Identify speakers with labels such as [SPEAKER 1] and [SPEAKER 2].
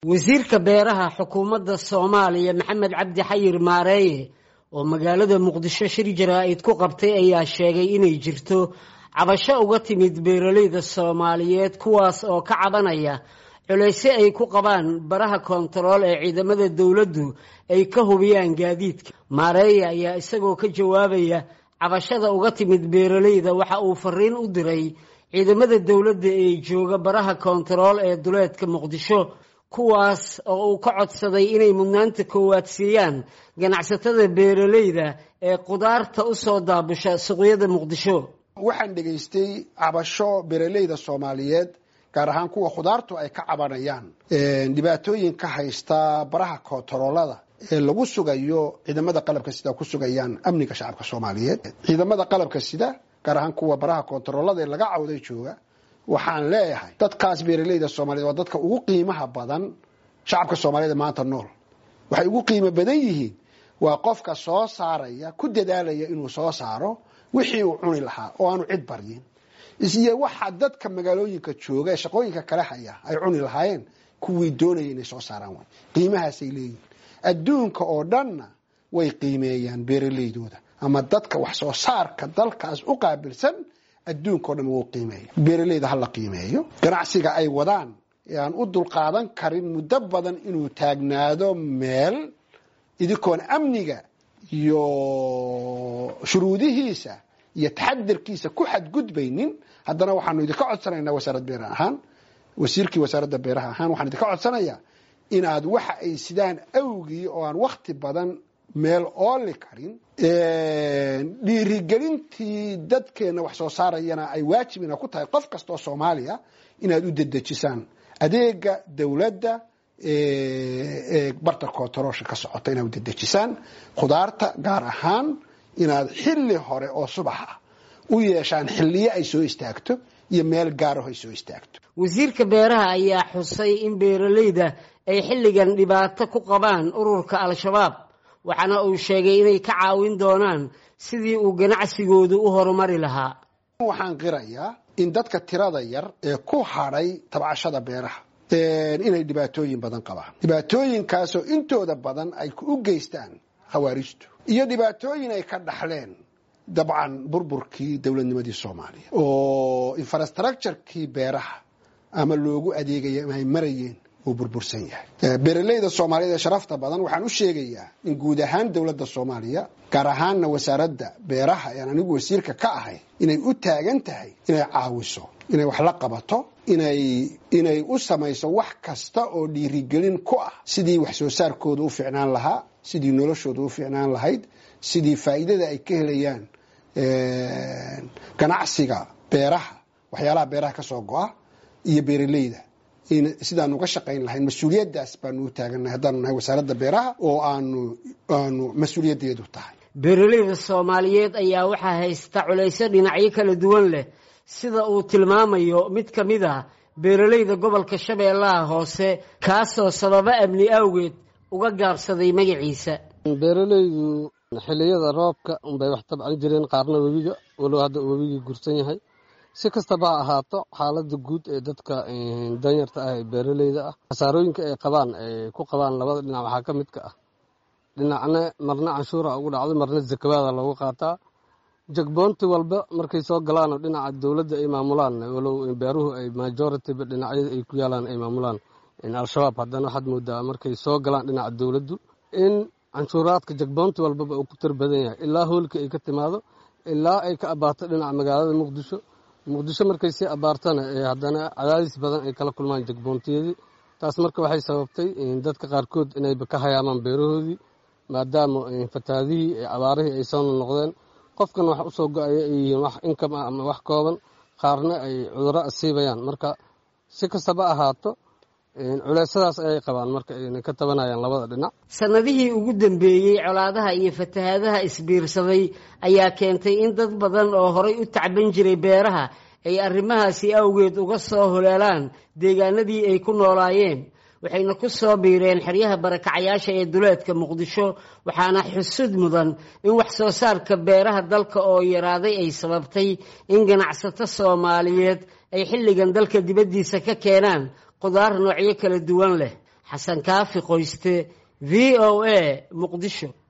[SPEAKER 1] wasiirka beeraha xukuumadda soomaaliya maxamed cabdi xayir maareeye oo magaalada muqdisho shir jaraa'id ku qabtay ayaa sheegay inay jirto cabasho uga timid beeraleyda soomaaliyeed kuwaas oo ka cabanaya culayse ay ku qabaan baraha koontarool ee ciidamada dowladdu ay ka hubiyaan gaadiidka maareeye ayaa isagoo ka jawaabaya cabashada uga timid beeraleyda waxa uu fariin u diray ciidamada dowladda ee jooga baraha koontarool ee duleedka muqdisho kuwaas oo uu ka codsaday inay mudnaanta koowaad siiyaan ganacsatada beeraleyda ee qudaarta u soo daabusha suuqyada muqdisho
[SPEAKER 2] waxaan dhegaystay cabasho beeraleyda soomaaliyeed gaar ahaan kuwa khudaartu ay ka cabanayaan dhibaatooyin ka haysta baraha koontaroolada ee lagu sugayo ciidamada qalabka sida ku sugayaan amniga shacabka soomaaliyeed ciidamada qalabka sida gaar ahaan kuwa baraha koontaroolada ee laga cawday jooga waxaan leeyahay dadkaas beeraleyda soomaliyeed waa dadka ugu qiimaha badan shacabka soomaaliyeed maanta nool waxay ugu qiimo badan yihiin waa qofka soo saaraya ku dadaalaya inuu soo saaro wixii uu cuni lahaa oo aanu cid baryin isiyo waxa dadka magaalooyinka jooga ee shaqooyinka kale haya ay cuni lahaayeen kuwii doonaya inay soo saaraan way qiimahaasay leeyihin adduunka oo dhanna way qiimeeyaan beeraleydooda ama dadka wax soo saarka dalkaas u qaabilsan adduunka o dhan wuu qiimeeya beeraleyda hala qiimeeyo ganacsiga ay wadaan ee aan u dulqaadan karin muddo badan inuu taagnaado meel idinkoon amniga iyo shuruudihiisa iyo taxadirkiisa ku xadgudbaynin haddana waxaanu idinka codsanaynaa wasaarad beer ahaan wasiirkii wasaaradda beeraha ahaan waxaan idinka codsanayaa inaad waxa ay sidaan awgii oo aan wakti badan meel ooli karin dhiirigelintii dadkeena wax soo saarayana ay waajibina ku tahay qof kastaoo soomaaliya inaad u dedejisaan adeega dowladda ee barta koontaroolsha ka socota inaad u dedejisaan khudaarta gaar ahaan inaad xilli hore oo subax ah u yeeshaan xilliyo ay soo istaagto iyo meel gaaraho ay soo istaagto
[SPEAKER 1] wasiirka beeraha ayaa xusay in beeraleyda ay xilligan dhibaato ku qabaan ururka al-shabaab waxaana uu sheegay inay ka caawin doonaan sidii uu ganacsigoodu u horumari lahaa
[SPEAKER 2] waxaan qirayaa in dadka tirada yar ee ku hadhay tabcashada beeraha inay dhibaatooyin badan qabaan dhibaatooyinkaasoo intooda badan ay u geystaan khawaarijtu iyo dhibaatooyin ay ka dhaxleen dabcan burburkii dowladnimadii soomaaliya oo infrastructurekii beeraha ama loogu adeegaya ay marayeen uu burbursan yahay beeraleyda soomaaliyeed ee sharafta badan waxaan u sheegayaa in guud ahaan dowladda soomaaliya gaar ahaanna wasaaradda beeraha ean anigu wasiirka ka ahay inay u taagan tahay inay caawiso inay wax la qabato inay inay u samayso wax kasta oo dhiirigelin ku ah sidii wax soo saarkooda u ficnaan lahaa sidii noloshooda u ficnaan lahayd sidii faa'iidada ay ka helayaan ganacsiga beeraha waxyaalaha beeraha ka soo go-a iyo beeraleyda sidaan uga shaqayn lahayn mas-uuliyaddaas baanu u taagannahay haddaanu nahay wasaaradda beeraha oo aanu aanu mas-uuliyaddeedu tahay
[SPEAKER 1] beeraleyda soomaaliyeed ayaa waxaa haysta culaysyo dhinacyo kala duwan leh sida uu tilmaamayo mid ka mid ah beeraleyda gobolka shabeellaha hoose kaasoo sababo amni awgeed uga gaabsaday magaciisa
[SPEAKER 3] beeraleydu xilliyada roobka unbay wax tabcan jireen qaarna webiga walow hadda uu webigii gursan yahay si kastaba ha ahaato xaaladda guud ee dadka danyarta ah ee beeraleyda ah khasaarooyinka ay qabaan ay ku qabaan labada dhinac waxaa ka mid ka ah dhinacna marna canshuura ugu dhacdo marna zakawaada loogu qaataa jagboonti walba markay soo galaanoo dhinaca dowladda ay maamulaan walow beeruhu ay majoritiba dhinacyada ay ku yaalaan ay maamulaan al-shabaab haddana waxaad moodaa markay soo galaan dhinaca dowladdu in canshuuraadka jagboonti walbaba uu ku tar badan yahay ilaa hoolka ay ka timaado ilaa ay ka abaato dhinaca magaalada muqdisho muqdisho markay sii abaartana haddana cadaadis badan ay kala kulmaan jagboontiyadii taas marka waxay sababtay dadka qaarkood inayba ka hayaamaan beerahoodii maadaama fataadihii abaarihii ay soo noqdeen qofkan wax usoo go-aya ay yihiin wax inkam ah ama wax kooban qaarna ay cudurro asiibayaan marka si kastaba ahaato culeysyadaas ayay qabaan marka aynay ka tabanayaan labada dhinac
[SPEAKER 1] sannadihii ugu dambeeyey colaadaha iyo fatahaadaha isbiirsaday ayaa keentay in dad badan oo horay u tacban jiray beeraha ay arrimahaasi awgeed uga soo holeelaan deegaanadii ay ku noolaayeen waxayna ku soo biireen xeryaha barakacayaasha ee duleedka muqdisho waxaana xusud mudan in wax soo saarka beeraha dalka oo yaraaday ay sababtay in ganacsato soomaaliyeed ay xilligan dalka dibaddiisa ka keenaan qudaar noocyo kala duwan leh xasan kaafi qoyste v o a muqdisho